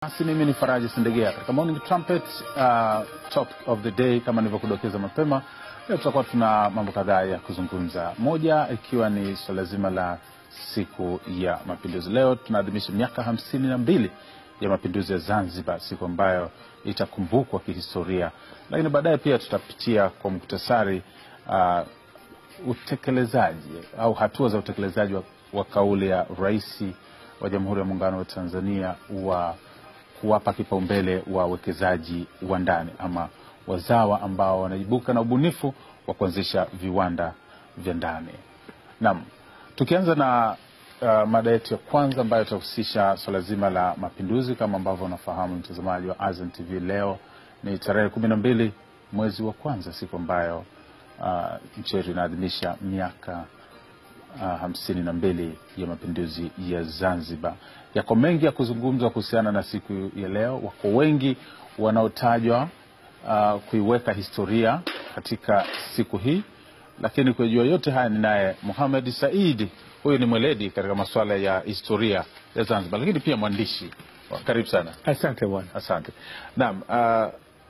Basi mimi ni Faraji Sindegea katika Morning Trumpet uh, topic of the day. Kama nilivyokudokeza mapema, leo tutakuwa tuna mambo kadhaa ya kuzungumza, moja ikiwa ni swala zima la siku ya mapinduzi. Leo tunaadhimisha miaka hamsini na mbili ya mapinduzi ya Zanzibar, siku ambayo itakumbukwa kihistoria, lakini baadaye pia tutapitia kwa muktasari uh, utekelezaji au hatua za utekelezaji wa, wa kauli ya Rais wa Jamhuri ya Muungano wa Tanzania wa kuwapa kipaumbele wawekezaji wa ndani ama wazawa ambao wanaibuka na ubunifu wa kuanzisha viwanda vya ndani. Naam, tukianza na uh, mada yetu ya kwanza ambayo itahusisha swala zima la mapinduzi. Kama ambavyo unafahamu mtazamaji wa Azam TV, leo ni tarehe kumi na mbili mwezi wa kwanza, siku ambayo uh, nchi yetu inaadhimisha miaka uh, hamsini na mbili ya mapinduzi ya Zanzibar. Yako mengi ya kuzungumzwa kuhusiana na siku ya leo. Wako wengi wanaotajwa uh, kuiweka historia katika siku hii, lakini kujua yote haya ni naye Mohamed Said. Huyu ni mweledi katika masuala ya historia ya Zanzibar, lakini pia mwandishi. Karibu sana. Asante bwana. Asante. Naam, uh,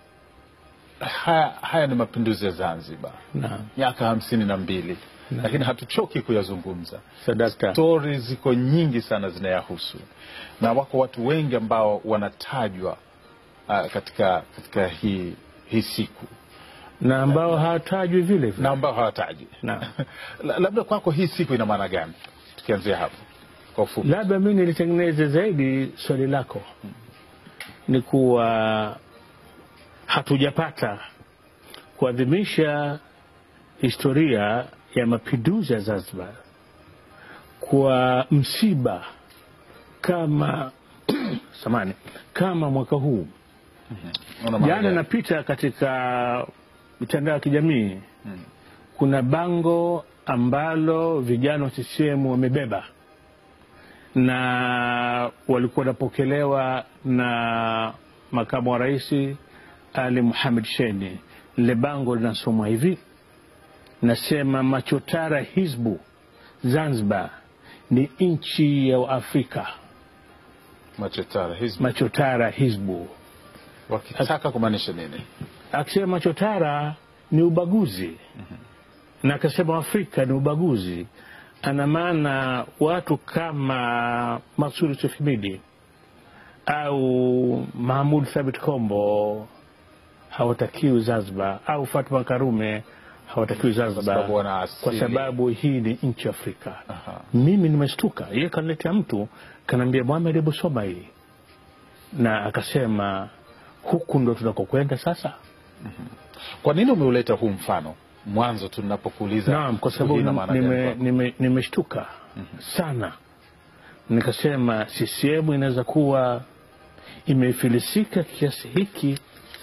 haya, haya ni mapinduzi ya Zanzibar Naam, miaka hamsini na mbili lakini hatuchoki kuyazungumza. sadakta. Stori ziko nyingi sana zinayahusu, na wako watu wengi ambao wanatajwa uh, katika katika hii hii siku Na ambao hawatajwi vile vile. na ambao hawatajwi. Naam. La- Labda kwako hii siku ina maana gani? Tukianzia hapo kwa ufupi. Labda mi nilitengeneze zaidi swali lako, ni kuwa hatujapata kuadhimisha historia ya mapinduzi ya Zanzibar kwa msiba kama samani kama mwaka huu. Una maana Jana gani? napita katika mitandao ya kijamii kuna bango ambalo vijana wa CCM wamebeba na walikuwa wanapokelewa na makamu wa rais Ali Muhamed Sheni. Lile bango linasomwa hivi, nasema machotara Hizbu Zanzibar ni nchi ya Afrika. Machetara hizi Machotara Hizbu wakitaka kumaanisha nini? akisema chotara ni ubaguzi na akasema Afrika ni ubaguzi, ana maana watu kama Maksud Yusuf Himidi au Mahmud Thabit Kombo hawatakiwi Zanzibar, au Fatma Karume hawatakiwi Zanzibar sababu wana asili. kwa sababu hii ni nchi Afrika. Aha. Mimi nimeshtuka, yeye kaniletea mtu kanaambia, Mohamed, hebu soma hii, na akasema huku ndo tunakokwenda sasa. Kwa nini umeuleta huu mfano mwanzo tunapokuuliza? Naam, kwa siku hii sababu ina maana gani nime- kwako? nime- nimeshtuka sana, nikasema CCM inaweza kuwa imefilisika kiasi hiki,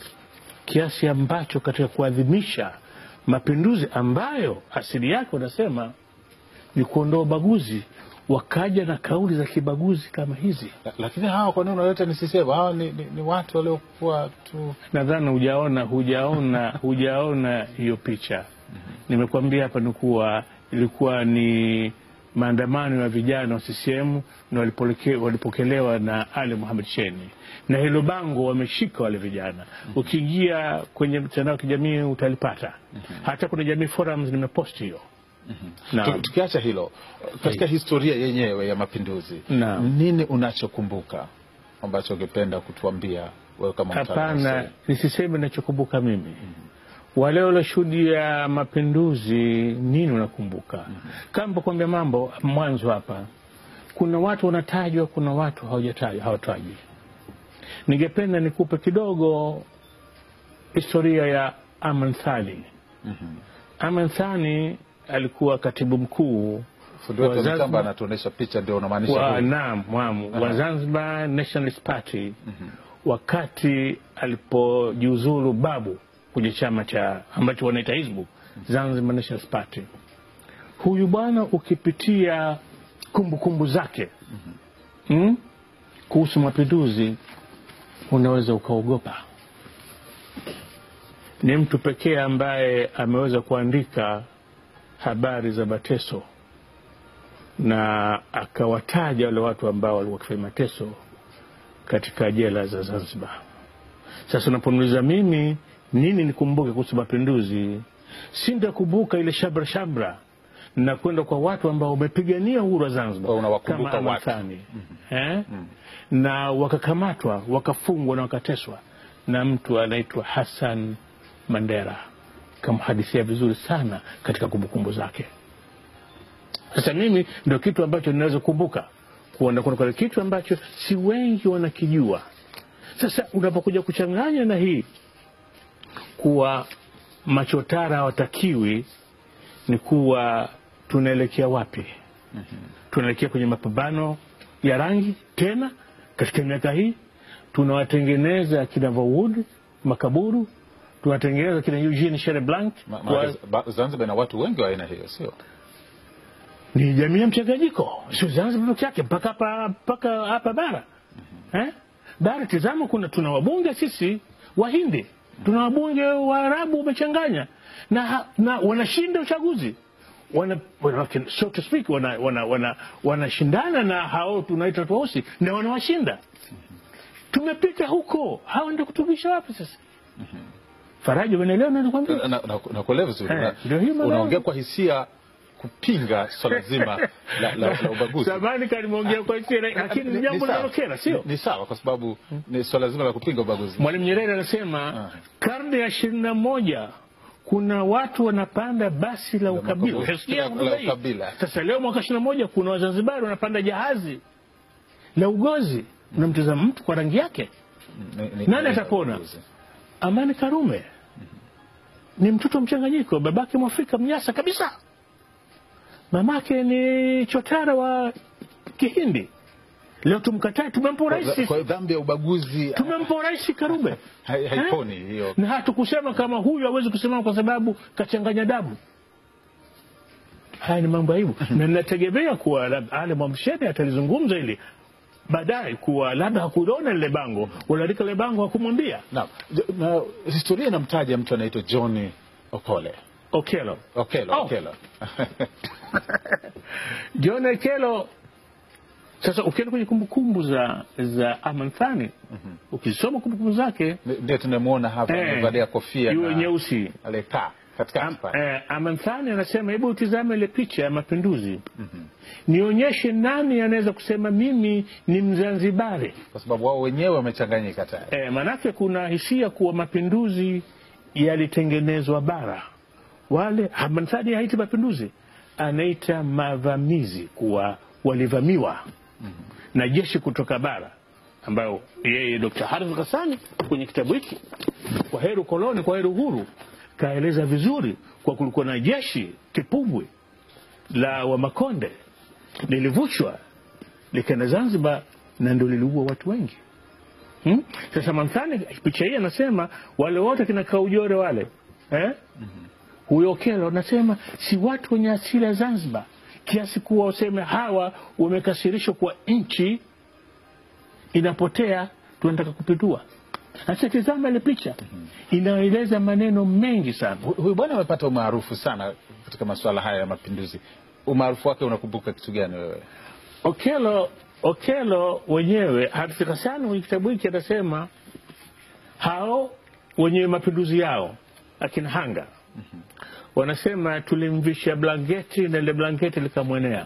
kiasi ambacho katika kuadhimisha mapinduzi ambayo asili yake wanasema ni kuondoa ubaguzi, wakaja na kauli za kibaguzi kama hizi. La- lakini hawa kwa nini unaleta ni CCM? Hawa ni, ni, ni watu waliokuwa tu Nadhani hujaona hujaona hujaona hiyo picha. Nimekuambia hapa ni kuwa ilikuwa ni maandamano ya vijana wa CCM na walipoleke- walipokelewa na Ali Muhamed Sheni, na hilo bango wameshika wale vijana. Ukiingia kwenye mtandao wa kijamii utalipata, hata kuna Jamii Forums nimeposti hiyo. Naam. Tu- tukiacha hilo katika historia yenyewe ya mapinduzi Naam. nini unachokumbuka ambacho ungependa kutuambia wewe kama mtaalamu wa Hapana, historia? nisiseme nachokumbuka mimi. Wale walioshuhudia mapinduzi, nini unakumbuka? Kama kuambia mambo mwanzo hapa, kuna watu wanatajwa, kuna watu hawajatajwa, hawatajwi. Ningependa nikupe kidogo historia ya Aman Thani. Aman Thani alikuwa katibu mkuu Fundi wetu wa wa mitambo Zanzibar- anatuonyesha picha, ndio unamaanisha wa, huyu? naam, naam, wa Zanzibar Nationalist Party wakati alipojiuzulu Babu kwenye chama cha ambacho wanaita Hizbu Zanzibar Nationalist Party. Huyu bwana ukipitia kumbukumbu kumbu zake mm, kuhusu mapinduzi unaweza ukaogopa. Ni mtu pekee ambaye ameweza kuandika habari za mateso na akawataja wale watu ambao walikuwa wakifanya mateso katika jela za Zanzibar. Sasa unaponiuliza mimi nini nikumbuke kuhusu mapinduzi, sintakumbuka ile shabra shabra na kwenda kwa watu ambao wamepigania uhuru wa Zanzibar Kwa unawakumbuka kama watu. Amathani eh? na wakakamatwa wakafungwa na wakateswa na mtu anaitwa Hassan Mandela, kamhadithia vizuri sana katika kumbukumbu zake. Sasa mimi ndio kitu ambacho ninaweza kukumbuka kuona kuna kile kitu ambacho si wengi wanakijua. Sasa unapokuja kuchanganya na hii kuwa machotara hawatakiwi, ni kuwa tunaelekea wapi? Tunaelekea kwenye mapambano ya rangi tena katika miaka hii, tunawatengeneza kina Vawood makaburu, tunawatengeneza kina Eugene Shereblanc Ma- kwa- maana ba- Zanzibar ina watu wengi wa aina hiyo, sio? ni jamii ya mchanganyiko, sio Zanzibar peke yake, mpaka hapa mpaka hapa bara eh? Bara tizama, kuna tuna wabunge sisi Wahindi, tuna wabunge Waarabu wamechanganya na, na wanashinda uchaguzi wana, wana, so to speak wanashindana wana, wana, wanashindana na hao tunaita tuausi na wanawashinda. Tumepita huko, hawa ndio kutumisha wapi sasa? Faraja, unaelewa nakwambia? Na- na- na- Nakuelewa vizuri. Eh, Na- ndio hiyo maana- Unaongea kwa hisia kupinga swala zima la, la, la ubaguzi. Samahani kama nimeongea kwa hisia, lakini ni Ni- jambo ni sawa. linalokera, sio? Ni- Ni sawa kwa sababu ni swala zima la kupinga ubaguzi. Mwalimu Nyerere anasema karne ya ishirini na moja kuna watu wanapanda basi la ukabila. makabila. Utasikia La- hotuba la hii. ukabila. Sasa leo mwaka ishirini na moja kuna Wazanzibari wanapanda jahazi la ugozi. Unamtazama mtu kwa rangi yake. Ni- ni- Nani ni- atapona? ubaguzi. Amani Karume ni mtoto mchanganyiko, babake Mwafrika Mnyasa kabisa, mamake ni chotara wa Kihindi. Leo tumkatae, tumempa Kwa- urais, Kwa dhambi ya ubaguzi tumempa urais Karume hai- haiponi hiyo. na hatukusema kama huyu hawezi kusimama kwa sababu kachanganya damu. Haya ni mambo aibu, na ninategemea kuwa lab- Ale Mwamshene atalizungumza hili baadaye, kuwa labda hakuliona lile bango, waliandika lile bango hakumwambia Naam. J- na historia inamtaja mtu anaitwa John Okole. Okello. Okello, Oh. Okello. John Okello. Sasa ukienda kwenye kumbukumbu za za Aman Thani ukisoma kumbukumbu zake Ndio tunamwona hapa eh, amevalia kofia iwe na nyeusi aliyekaa katikati Am, pale. eh, Aman Thani anasema hebu utizame ile picha ya mapinduzi nionyeshe nani anaweza kusema mimi ni Mzanzibari. Kwa sababu wao wenyewe wamechanganyika tayari. E, maanake kuna hisia kuwa mapinduzi yalitengenezwa bara. Wale Aman Thani haiti mapinduzi, anaita mavamizi, kuwa walivamiwa na jeshi kutoka bara, ambayo yeye Dr. Harith Ghassani kwenye kitabu hiki kwa heri ukoloni, kwa heri uhuru, kaeleza vizuri kwa kulikuwa na jeshi kipungwi la Wamakonde lilivushwa likaenda Zanzibar na ndo liliua watu wengi hmm? Sasa Manthani picha hii anasema wale wote kina Kaujore wale eh? huyo Okello anasema si watu wenye asili ya Zanzibar, kiasi kuwa useme hawa wamekasirishwa kwa nchi inapotea, tunataka kupindua. Sasa tizama ile picha inaeleza maneno mengi sana. Hu- Huyu bwana amepata umaarufu sana katika masuala haya ya mapinduzi. Umaarufu wake unakumbuka kitu gani wewe? Okello Okello wenyewe hatufika sana kwenye kitabu hiki, anasema hao wenye mapinduzi yao akina Hanga wanasema tulimvisha blanketi na ile blanketi likamwenea,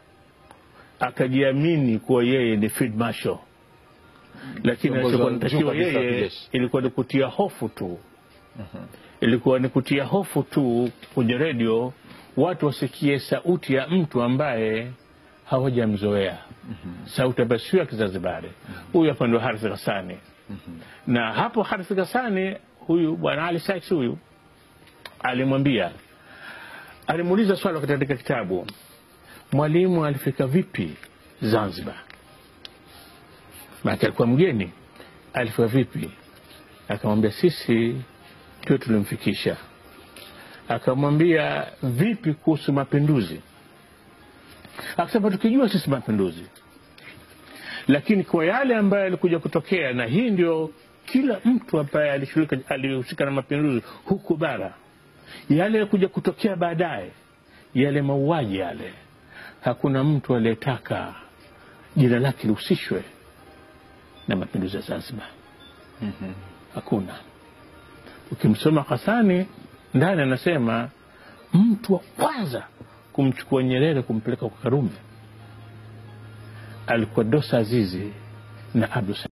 akajiamini kuwa yeye ni field marshal, lakini Kiongozi alichokuwa wa juu natakiwa kabisa wa yeye kijeshi. ilikuwa ni kutia hofu tu ilikuwa ni kutia hofu tu kwenye redio, watu wasikie sauti ya mtu ambaye hawajamzoea, sauti ambayo sio ya Kizanzibari. Huyu hapa ndio Harith Ghassani, na hapo Harith Ghassani huyu bwana Ali Sykes huyu alimwambia, alimuuliza swali katika kitabu, Mwalimu alifika vipi Zanzibar? Maana alikuwa mgeni, alifika vipi? Akamwambia sisi ndio tulimfikisha. Akamwambia vipi kuhusu mapinduzi? Akasema tukijua sisi mapinduzi, lakini kwa yale ambayo yalikuja kutokea, na hii ndio kila mtu ambaye alishirika alihusika na mapinduzi huku bara, yale yalikuja kutokea baadaye, yale mauaji yale, hakuna mtu aliyetaka jina lake lihusishwe na mapinduzi ya Zanzibar. Hakuna. Ukimsoma Hasani ndani anasema mtu wa kwanza kumchukua Nyerere kumpeleka kwa Karume alikuwa Dosa Azizi na Abdul